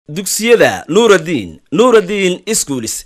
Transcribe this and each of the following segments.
dugsiyada nuuraddiin nuuraddiin iskuulis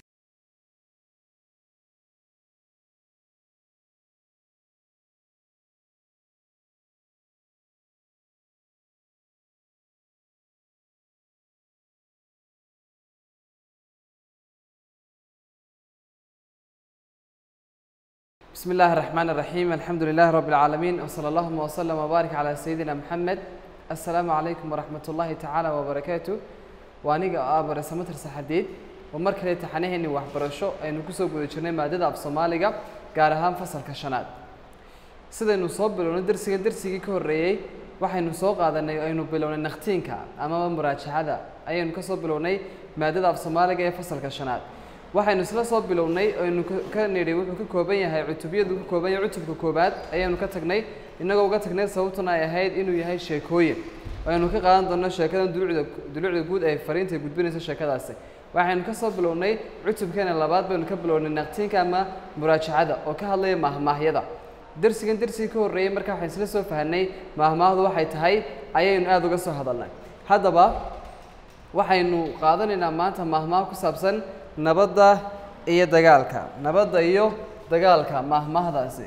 بسم الله الرحمن الرحيم الحمد لله رب العالمين وصلى اللهم وسلم وبارك على سيدنا محمد السلام عليكم ورحمة الله تعالى وبركاته وأنيقا آبر سمتر سحديد ومركز امتحانهن وحبرشو أي نكسو قد جرني مادة أب صوماليغا قارهان فصل كشناد sidaynu soo bilownay darsiga darsigii ka horreeyey waxaynu soo qaadanay aynu bilownay nakhtiinka amaba muraajacada ayaynu ka soo bilownay maadada af soomaaliga ee fasalka shanaad waxaynu isla soo bilownay aynu ka nidhi wuxuu ka kooban yahay cutubyadu ka kooban yahay cutubka koobaad ayaynu ka tagnay innagoo uga tagnay sababtuna ay ahayd inuu yahay sheekooyin aynu ka qaadan doonno sheekadan dulucda dulucda guud ee fariinta ay gudbinayso sheekadaasi waxaynu ka soo bilownay cutubkeena labaad baynu ka bilownay naqtiinka ama muraajacada oo ka hadlaya mahmaahyada darsigan darsigii ka horreeyey marka waxaan isla soo fahanay maahmaahdu waxay tahay ayaynu aada uga soo hadalnay haddaba waxaynu qaadanaynaa maanta maahmaah ku saabsan nabadda iyo dagaalka nabadda iyo dagaalka maahmaahdaasi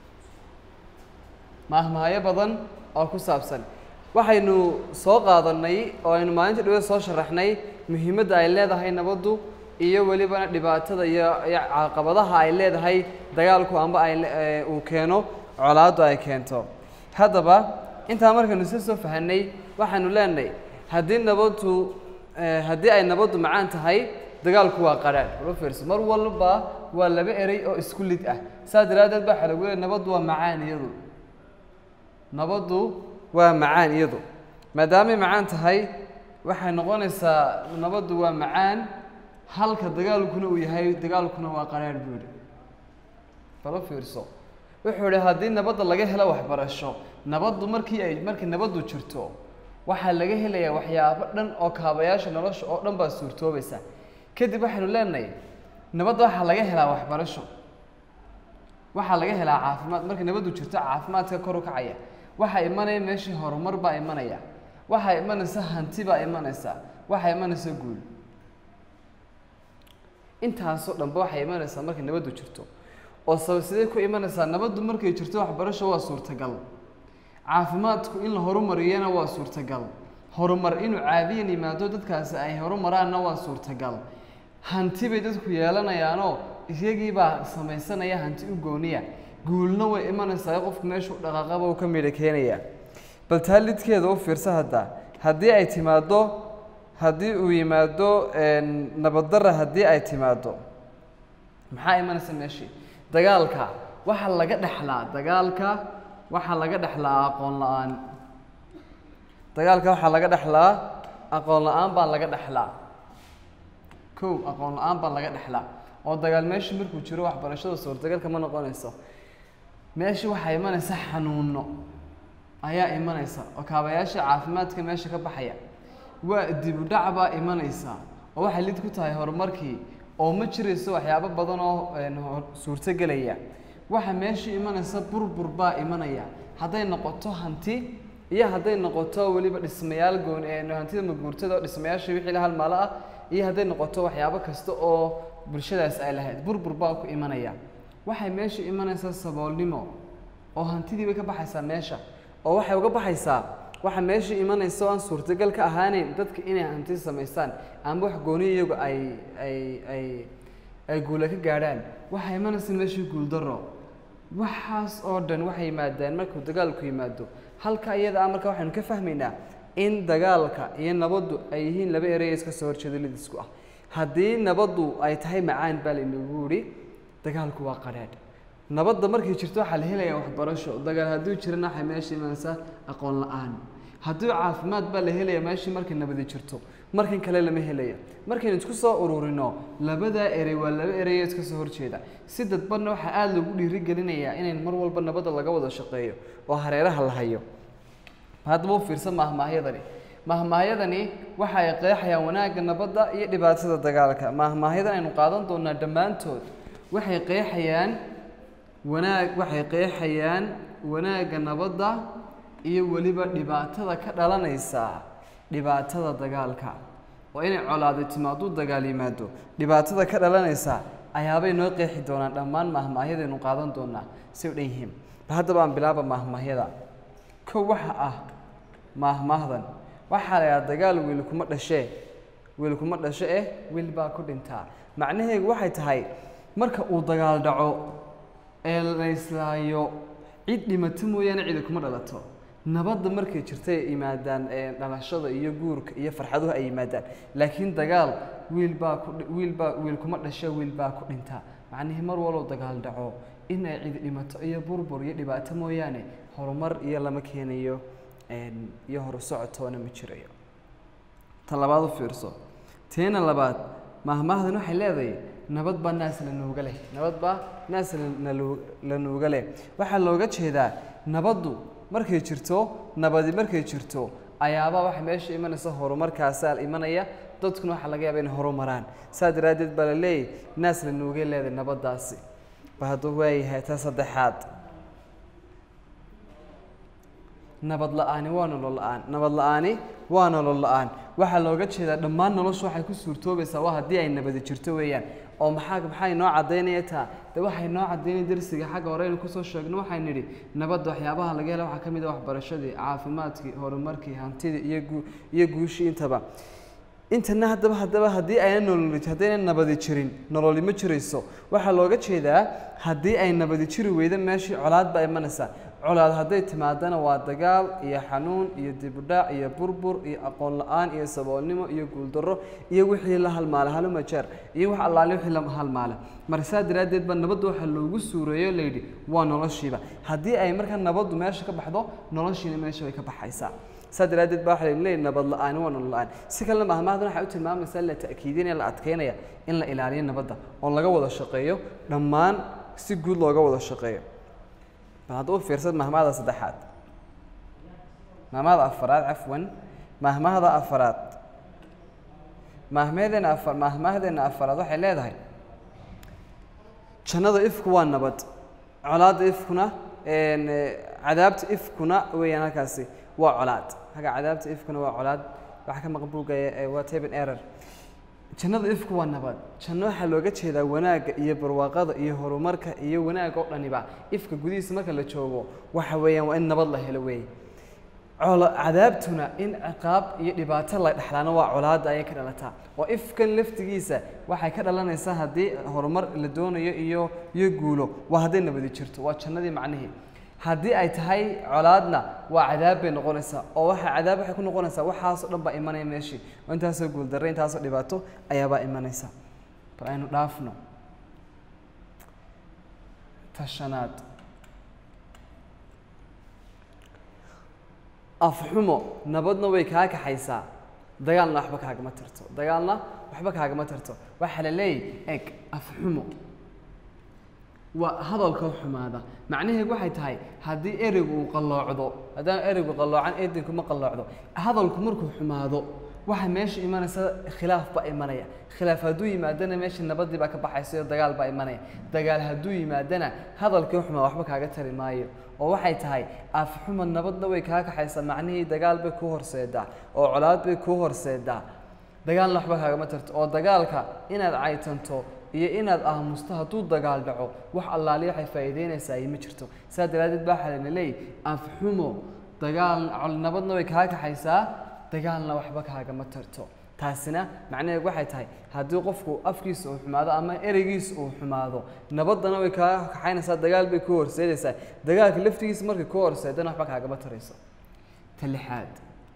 maahmaahyo badan oo ku saabsan waxaynu soo qaadanay oo aynu maalinta dhawada soo sharaxnay muhiimadda ay leedahay nabaddu iyo welibana dhibaatada iyo iyo caqabadaha ay leedahay dagaalku amba ay uu keeno colaaddu ay keento haddaba intaa markaynu isla soo fahanay waxaanu leenahay haddii nabaddu haddii ay nabaddu macaan tahay dagaalku waa qaraan ula fiirso mar walba waa laba erey oo isku lid ah saa daraaddeed baa waxaa lagu leeyahy nabaddu waa macaan iyadu nabaddu waa macaan iyadu maadaamay macaan tahay waxay noqonaysaa nabaddu waa macaan halka dagaalkuna uu yahay dagaalkuna waa qaraar buu yihi bala fiirso wuxuu ihi haddii nabadda laga helo waxbarasho nabaddu markii ay markii nabaddu jirto waxaa laga helayaa waxyaabo dhan oo kaabayaasha nolosha oo dhan baa suurtoobaysa kadib waxaynu leenahay nabadda waxaa laga helaa waxbarasho waxaa laga helaa caafimaad markii nabaddu jirto caafimaadka kor u kacaya waxaa imanaya meeshii horumar baa imanaya waxaa imanaysa hanti baa imanaysa waxaa imanaysa guul intaasoo dhanba waxay imanaysaa markay nabaddu jirto oo sabab sidee ku imanaysaa nabaddu markay jirto waxbarasho waa suurtagal caafimaadku in la horumariyana waa suurtagal horumar inuu caadiyan yimaado dadkaasi ay horumaraanna waa suurtagal hanti bay dadku yeelanayaanoo iyagiibaa samaysanaya hanti u gooniya guulna way imanaysaa qofku meeshuu dhaqaaqaba uu ka midha keenaya bal taa lidkeeda u fiirsa hadda haddii ay timaaddo haddii uu yimaado nabaddarra haddii ay timaaddo maxaa imanaysa meeshii dagaalka waxaa laga dhexlaa dagaalka waxaa laga dhexlaa aqoon la-aan dagaalka waxaa laga dhexlaa aqoon la-aan baa laga dhexlaa kow aqoon la-aan baa laga dhexlaa oo dagaal meeshii markuu jiro waxbarashada suurtagalka ma noqonayso meeshii waxaa imanaysa xanuuno ayaa imanaysa oo kaabayaasha caafimaadka meesha ka baxaya waa dib u dhac baa imanaysa oo waxay lid ku tahay horumarkii oo ma jirayso waxyaabo badan oo suurtogelaya waxa meeshii imanaysa burbur baa imanaya hadday noqoto hanti iyo hadday noqoto weliba dhismayaal gooni hantida maguurtada oo dhismayaasha wixii la halmaalo ah iyo hadday noqoto waxyaabo kasta oo bulshadaas ay lahayd burbur baa ku imanaya waxay meesha imanaysaa saboolnimo oo hantidii bay ka baxaysaa meesha oo waxay uga baxaysaa waxa meesha imanaysa oo aan suurtagal ka ahaaneyn dadka inay hanti samaystaan ama wax gooni iyagu ay ay ay ay guula ka gaadhaan waxaa imanaysa meeshii guuldaro waxaas oo dhan waxay yimaadaan markuu dagaalku yimaado halka iyada ah marka waxaynu ka fahmaynaa in dagaalka iyo nabaddu ay yihiin laba erey iska soo horjeeda lidisku ah haddii nabaddu ay tahay macaan baa laynagu yihi dagaalku waa qadhaadh nabadda markay jirto waxaa la helayaa waxbarasho dagaal hadduu jirana waxay meesha imanaysaa aqoon la-aan hadduu caafimaad baa la helayaa meeshii markay nabadi jirto markan kale lama helaya markaynu isku soo ururino labadaa erey waa laba ereyo iska soo horjeeda si dadbanna waxaa aada loogu dhiirigelinayaa inayn mar walba nabadda laga wada shaqeeyo oo hareeraha la hayo haddaba u fiirsan maahmaahyadani maahmaahyadani waxa ay qeexayaan wanaagga nabadda iyo dhibaatada dagaalka maahmaahyadan aynu qaadan doonaa dhammaantood waxay qeexayaan wanaag waxay qeexayaan wanaagga nabadda iyo weliba dhibaatada ka dhalanaysa dhibaatada dagaalka oo inay colaadi timaado dagaal yimaado dhibaatada ka dhalanaysa ayaabay noo qeexi doonaan dhammaan maahmaahyadaynu qaadan doonaa say u dhan yihiin bal haddaba aan bilaaba maahmaahyada kow waxa ah maahmaahdan waxaa la yidhaha dagaal wiil kuma dhashee wiil kuma dhasho eh wiil baa ku dhintaa macnaheedu waxay tahay marka uu dagaal dhaco ee la islaayo cid dhimato mooyaane cidi kuma dhalato nabadda markay jirta ay yimaadaan ee dhalashada iyo guurka iyo farxaduhu ay yimaadaan laakiin dagaal wiil baa ku wiil baa wiil kuma dhasho wiil baa ku dhintaa macnihii mar wallow dagaal dhaco in ay cidi dhimato iyo burbur iyo dhibaato mooyaane horumar iyo lama keenayo iyo horu socotoona ma jirayo ta labaad u fiirso teena labaad mahmaahdan waxay leedahay nabad baa naas la nuuga leh nabad baa naas la nuuga leh waxaa looga jeedaa nabaddu markay jirto nabadi markay jirto ayaabaa waxa meesha imanaysa horumarkaasaa imanaya dadkuna waxaa laga yaaba inay horumaraan saa daraaddeed baa la leeyahy naas la nuugay leedahay nabaddaasi ba hadduu waayahay ta saddexaad nabad la-aani waa nolol la-aan nabad la-aani waa nolol la-aan waxaa looga jeedaa dhammaan noloshu waxay ku suurtoobaysaa waa haddii ay nabadi jirto weeyaan oo maxaa maxay noo caddaynaya taa de waxay noo caddaynaya darsiga xagga hore aynu kusoo sheegno waxaan nidhi nabadda waxyaabaha laga hela waxaa ka mid ah waxbarashadii caafimaadkii horumarkii hantidii iyo guu iyo guushii intaba intana haddaba haddaba haddii ayna nololi haddayna nabadi jirin nololi ma jirayso waxaa looga jeedaa haddii ay nabadi jiri weydo meeshii colaad baa imanaysaa colaad hadday timaadana waa dagaal iyo xanuun iyo dibudhac iyo burbur iyo aqoon la-aan iyo saboolnimo iyo guuldarro iyo wixii la halmaala halumajeer iyo wax allaale wixii la halmaala marka saa daraaddeed ba nabadda waxaa loogu suureeyo layidhi waa noloshiiba haddii ay markaa nabaddu meesha ka baxdo noloshiina meesha bay ka baxaysaa saa daraaddeed ba waxaa leeyahy nabad la-aani waa nolol la-aan si kalena mahmaahdan waxay u tilmaamaysaa la ta'kiidinaya la adkeynaya in la ilaaliyo nabadda oo laga wada shaqeeyo dhammaan si guud looga wada shaqeeyo bal hadda u fiirsad mahmahda saddexaad mahmahda afaraad cafwan mahmahda afaraad mahmadeena afar mahmahdeena afaraad waxay leedahay jannada ifku waa nabad colaadda ifkuna cadaabta ifkuna weeyaan halkaasi waa colaad halka cadaabta ifkuna waa colaad waxa ka maqan buugaya waa taben error jannada ifku waa nabad janno waxaa looga jeedaa wanaagga iyo barwaaqada iyo horumarka iyo wanaagga oo dhaniba ifka gudihiisa marka la joogo waxa weeyaan waa in nabad la helo weeye colo cadaabtuna in ciqaab iyo dhibaato la dhexlaana waa colaadda ayay ka dhalataa oo ifkan laftigiisa waxay ka dhalanaysaa haddii horumar la doonayo iyo iyo guulo waa hadday nabadi jirto waa jannadii macnihii haddii ay tahay colaadna waa cadaab bay noqonaysaa oo waxa cadaab waxay ku noqonaysaa waxaasoo dhan baa imanaya meeshii oo intaasoo guuldarre intaasoo dhibaato ayaabaa imanaysa bal aynu dhaafno tashanaad afxumo nabadna way kaa kaxaysaa dagaalna waxba kaagama tarto dagaalna waxba kaagama tarto waxaa la leeyahy eg afxumo waa hadalka xumaada macnaheedu waxay tahay haddii ereygu uu qalloocdo haddaan ereygu qalloocan eedinku ma qalloocdo hadalku markuu xumaado waxa meesha imanaysa khilaaf baa imanaya khilaaf hadduu yimaadana meesha nabadii baa ka baxaysa iyo dagaal baa imanaya dagaal hadduu yimaadana hadalkii xumaa waxba kaaga tari maayo oo waxay tahay afxuma nabadna way kaa kaxaysaa macnihii dagaal bay kuu horseedaa oo colaad bay kuu horseedaa dagaalna waxba kaagama tarto oo dagaalka inaad caytanto iyo inaad aamusto hadduu dagaal dhaco wax allaali waxay faa'iideynaysaa iyo ma jirto saa daraaddeed baa waxaa lana leeyahy afxumo dagaal nabadna way kaa kaxaysaa dagaalna waxba kaagama tarto taasina macnaheedu waxay tahay haddii qofku afkiisa uu xumaado ama ereygiisa uu xumaado nabaddana way kaa kaxaynaysaa dagaal bay ku horseedaysaa dagaalka laftigiisa markay ku horseedana waxba kaagama tarayso ta lixaad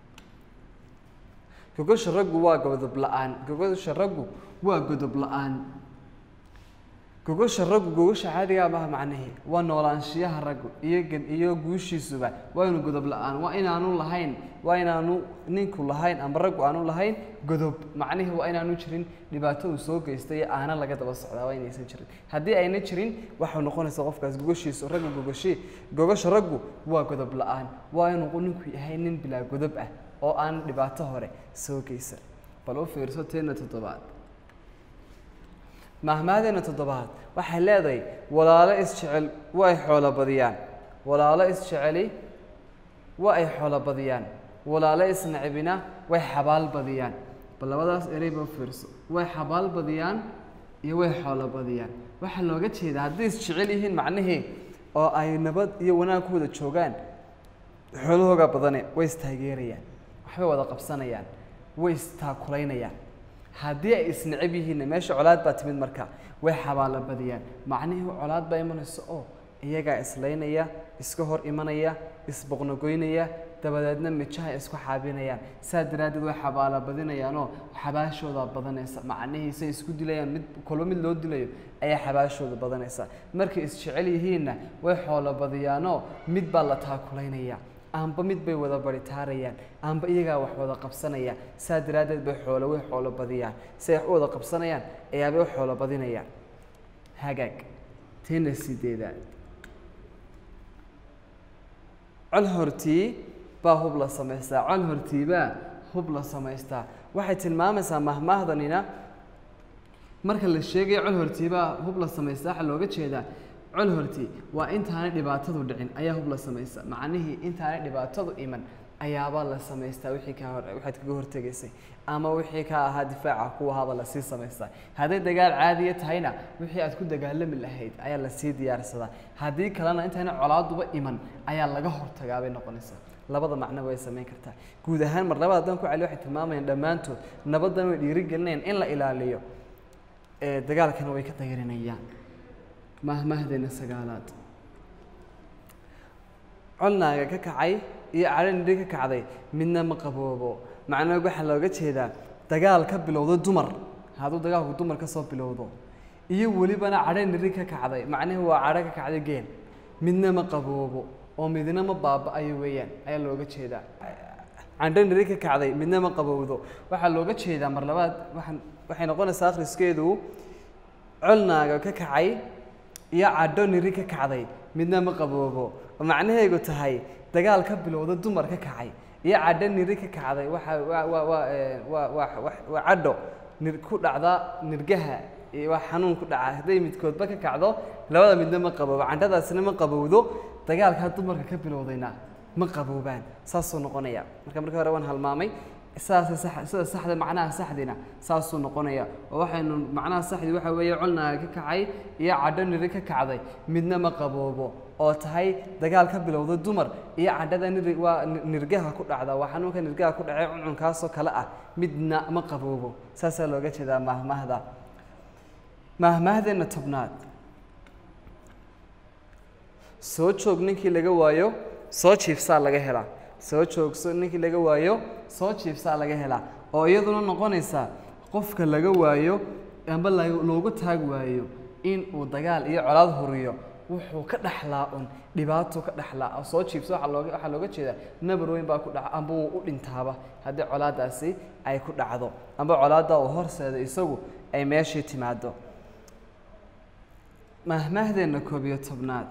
gogosha raggu waa godob la-aan gogosha raggu waa godob la-aan gogosha raggu gogosha caadigaa maaha macnihii waa noolaanshiyaha raggu iyo gen iyo guushiisuba waa inu godob la-aan waa inaanu lahayn waa inaanu ninku lahayn ama raggu aanu lahayn godob macnihii waa inaanu jirin dhibaato uu soo geystay iyo aana laga daba socdaa waa inaysan jirin haddii ayna jirin waxau noqonaysaa qofkaas gogoshiisu raggu gogoshi gogosha raggu waa godob la-aan waa inuu ninku yahay nin bilaa godob ah oo aan dhibaato hore soo geysan bal u fiirso teena toddobaad mahmaadeena toddobaad waxay leedahay walaalo isjecel waa ay xoolo badiyaan walaalo isjeceli waa ay xoolo badiyaan walaalo isnacibina way xabaal badiyaan bal labadaas ereyba fiirso way xabaal badiyaan iyo way xoolo badiyaan waxaa looga jeedaa hadday isjecel yihiin macnihii oo ay nabad iyo wanaag ku wada joogaan xoolahooga badane way istaageerayaan waxbay wada qabsanayaan way istaakulaynayaan haddii ay isneceb yihiinna meesha colaad baa timid marka way xabaalo badiyaan macnihii colaad baa imanaysa oo iyagaa islaynaya iska hor imanaya isboqnogoynaya dabadeedna mijaha isku xaabinayaan saa daraaddeed way xabaalo badinayaanoo xabaashooda badanaysa macnihiisay isku dilayaan mid kolba mid loo dilayo ayaa xabaashooda badanaysa markay isjecel yihiinna way xoolo badiyaanoo mid baa la taakulaynaya amba mid bay wada baritaarayaan amba iyagaa wax wada qabsanaya saa daraaddeed bay xoolo way xoolo badiyaan si ay wax u wada qabsanayaan ayaabay u xoolo badinayaan hagaag teena sideedaad col hortii baa hub la samaystaa col hortiibaa hub la samaystaa waxay tilmaamaysaa mahmaahdanina marka la sheegayo col hortiibaa hub la samaystaa waxaa looga jeedaa col hortii waa intaanay dhibaatadu dhicin ayaa hub la samaysta macnihii intaanay dhibaatadu iman ayaabaa la samaystaa wixii kaa hor waxaad kaga hortegaysay ama wixii kaa ahaa difaaca kuwa ahaaba lasii samaystaa hadday dagaal caadiya tahayna wixii aad ku dagaalami lahayd ayaa lasii diyaarsadaa haddii kalena intaana colaaduba iman ayaa laga hortagaa bay noqonaysaa labada macno way samayn kartaa guud ahaan mar labada haddaan ku celi waxay tilmaamayaan dhammaantood nabaddan way dhiirigelinayaan in la ilaaliyo ee dagaalkana way ka dayrinayaan mahmahdeena sagaalaad colnaaga ka kacay iyo cadhanidhi ka kacday midna ma qaboobo macnaha waxaa looga jeedaa dagaal ka bilowdo dumar hadduu dagaalku dumar ka soo bilowdo iyo welibana cadhanidhi ka kacday macnahi waa cadho ka kacday geel midna ma qaboobo oo midna ma baaba-ayo weeyaan ayaa looga jeedaa candhanidhi ka kacday midna ma qabowdo waxaa looga jeedaa mar labaad waxaan waxay noqonaysaa akhriskeedu colnaaga ka kacay iyo cadho niri ka kacday midna ma qaboobo oo macnaheegu tahay dagaal ka bilowda dumar ka kacay iyo cadho niri ka kacday waxa waa waa waa ee, waa waa waa- waa cadho nir ku dhacda nirgaha iyo waa xanuun ku dhaca hadday midkoodba ka kacdo labada midna ma qaboobo candhadaasina ma qabowdo dagaalkaa dumarka ka bilowdayna ma qaboobaan saasuu noqonaya marka markii hore waan halmaamay saasa sax sida saxda macnaha saxdina saasuu noqonaya oo waxaynu macnaha saxdi waxa weeye colnaaga ka kacay iyo cadho niri ka kacday midna ma qaboobo oo tahay dagaal ka bilowda dumar iyo cadhada niri waa ni- nirgaha ku dhacda waa xanuunka nirgaha ku dhacay cuncunkaasoo kale ah midna ma qaboobo saasaa looga jeedaa mahmahda mahmahdeena tobnaad soo joog ninkii laga waayo soo jiifsaa laga helaa soo joogso ninkii laga waayo soo jiifsaa laga helaa oo iyaduna noqonaysa qofka laga waayo amba la- loogu taag waayo in uu dagaal iyo colaad huriyo wuxuu ka dhaxlaa un dhibaato ka dhaxlaa oo soo jiifso waxaa looga waxaa looga jeedaa nabar weyn baa ku dhaca amba wuu u dhintaaba haddii colaadaasi ay ku dhacdo amba colaadda uu horseeda isagu ay meeshii timaado mahmahdeena koob iyo tobnaad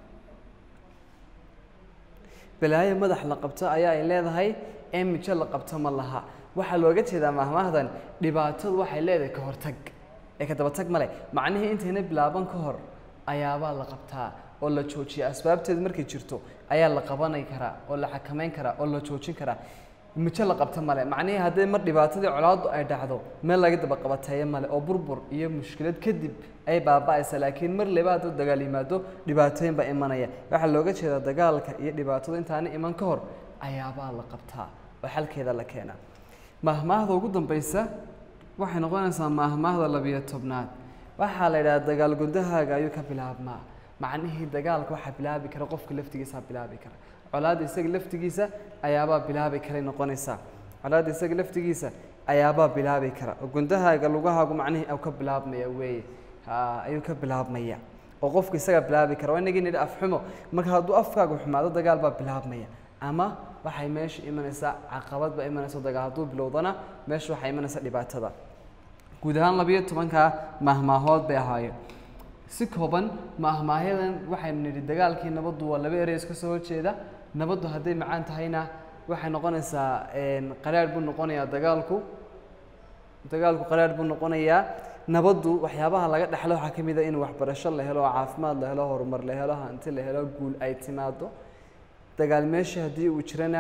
balaayo madax la qabto ayaa ay leedahay ee mijo la qabto ma laha waxaa looga jeedaa mahmahdan dhibaatadu waxay leedahay ka hortag ee ka dabatag male macnihii intayna bilaaban ka hor ayaabaa la qabtaa oo la joojiya asbaabteedu markay jirto ayaa la qabanay karaa oo la xakamayn karaa oo la joojin karaa mijo la qabto male macnihii haddii mar dhibaatadii colaaddu ay dhacdo meel laga daba qabateeyo male oo burbur iyo mushkilad kadib ay baaba'aysa laakiin mar leba hadduu dagaal yimaado dhibaatooyin baa imanaya waxaa looga jeedaa dagaalka iyo dhibaatadu intaana iman ka hor ayaabaa la qabtaa oo xalkeeda la keenaa mahmaahda ugu dambaysa waxay noqonaysaa mahmaahda labiyo tobnaad waxaa la yidhaha dagaal gundahaaga ayuu ka bilaabmaa macnihii dagaalka waxaa bilaabi kara qofka laftigiisaa bilaabi kara colaadda isaga laftigiisa ayaabaa bilaabi karay noqonaysaa colaadda isaga laftigiisa ayaabaa bilaabi kara oo gundahaaga lugahaagu macnihii au ka bilaabmaya weeye ha ayuu ka bilaabmaya oo qofka isagaa bilaabi kara waa inagii nidhi afxumo marka hadduu afkaagu xumaado dagaal baa bilaabmaya ama waxay meesha imanaysaa caqabad baa imanaysa dagaal hadduu bilowdana meesha waxaa imanaysa dhibaatada guud ahaan labiyo tobankaa mahmaahood bay ahaayeen si kooban mahmaahyadan waxaynu nidhi dagaalkii nabaddu waa laba erey iska soo horjeeda nabaddu hadday macaan tahayna waxay noqonaysaa qaraadh buu noqonayaa dagaalku dagaalku qaraadh buu noqonayaa nabaddu waxyaabaha laga dhexlo waxaa ka mid a in waxbarasho la helo caafimaad la helo horumar la helo hanti la helo guul ay timaado dagaal meesha haddii uu jirana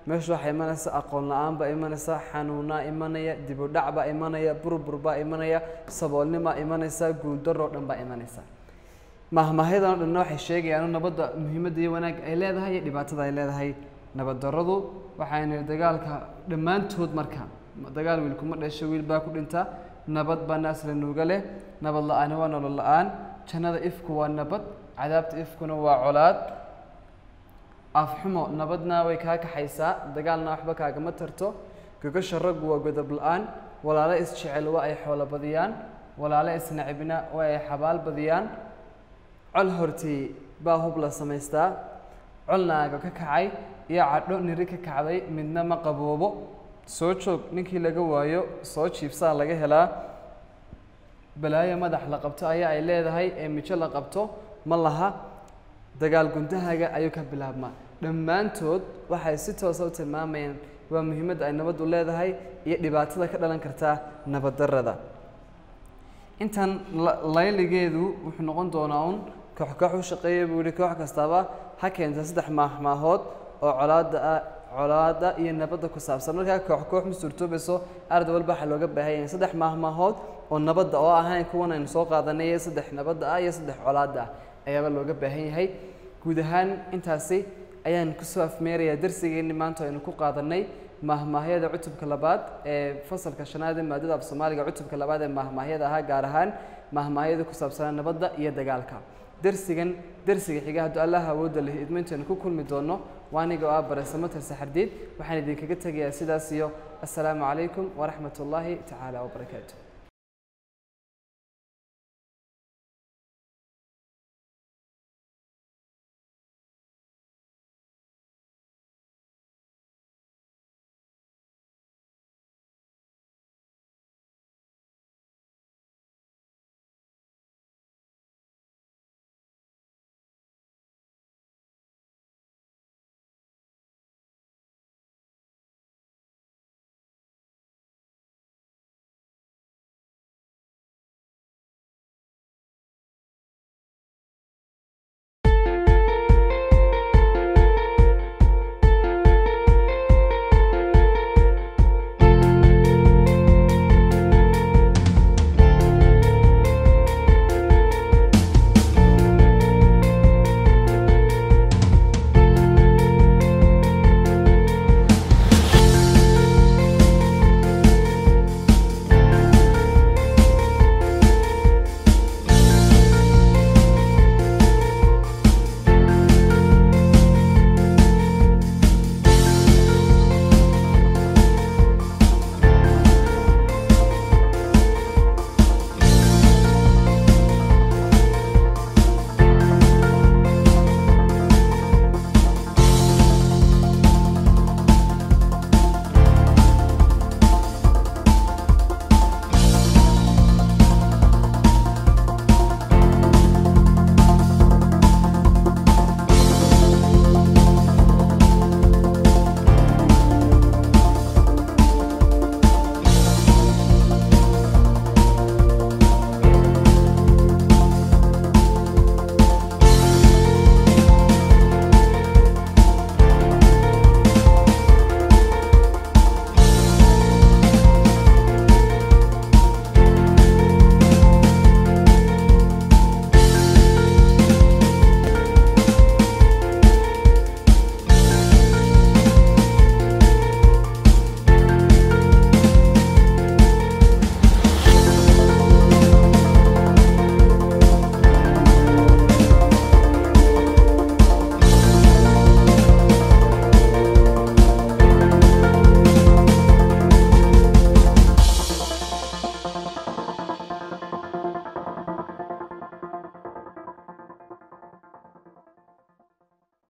meesha waxaa imanaysa aqoon la-aan baa imanaysa xanuunaa imanaya dibudhac baa imanaya burbur baa imanaya saboolnimaa imanaysa guuldaroo dhan baa imanaysa mahmahyadan o dhanna waxay sheegayaan nabadda muhiimadda iyo wanaag ay leedahay iyo dhibaatada ay leedahay nabad darradu waxayna dagaalka dhammaantood marka dagaal wiilkuma dhasho wiil baa ku dhinta nabad baa naasla nuuga leh nabad la-aani waa nolol la-aan jannada ifku waa nabad cadaabta ifkuna waa colaad afxumo nabadna way kaa kaxaysaa dagaalna waxba kaagama tarto gogasha raggu waa godob la-aan walaalo isjecel waa ay xoolo badiyaan walaalo isnacibna waa ay xabaal badiyaan col hortii baa hub la samaystaa col naaga ka kacay iyo cadho niri ka kacday midna ma qaboobo soo joog ninkii laga waayo soo jiibsaa laga helaa balaayo madax la qabto ayaa ay leedahay ee mijo la qabto ma laha dagaal guntahaga ayuu ka bilaabmaa dhammaantood waxay si toosa u tilmaamayaan waa muhiimadda ay nabaddu leedahay iyo dhibaatada ka dhalan karta nabaddarrada intan layligeedu wuxuu noqon doonaa un koox koox u shaqeeya buu yihi koox kastaba ha keenta saddex maahmaahood oo colaada ah colaada iyo nabadda ku saabsan markaa koox koox ma suurtoobayso arday walba waxaa looga baahan yahay saddex maahmaahood oo nabadda oo ahayn kuwan aynu soo qaadanay iyo saddex nabadda ah iyo saddex colaada ah ayaaba looga baahan yahay guud ahaan intaasi ayaan kusoo afmeerayaa darsigeenni maanta aynu ku qaadanay mahmaahyada cutubka labaad ee fasalka shanaad ee maadada af soomaaliga cutubka labaad ee mahmaahyada ahaa gaar ahaan mahmaahyada ku saabsanaa nabadda iyo dagaalka darsigan darsiga xiga hadduu allaha awoodda leh idmayntaynu ku kulmi doono waa aniga oo ah baresamatar saxardiid waxaan idinkaga tegayaa sidaas iyo assalaamu calaykum waraxmat ullaahi tacaala wabarakaatu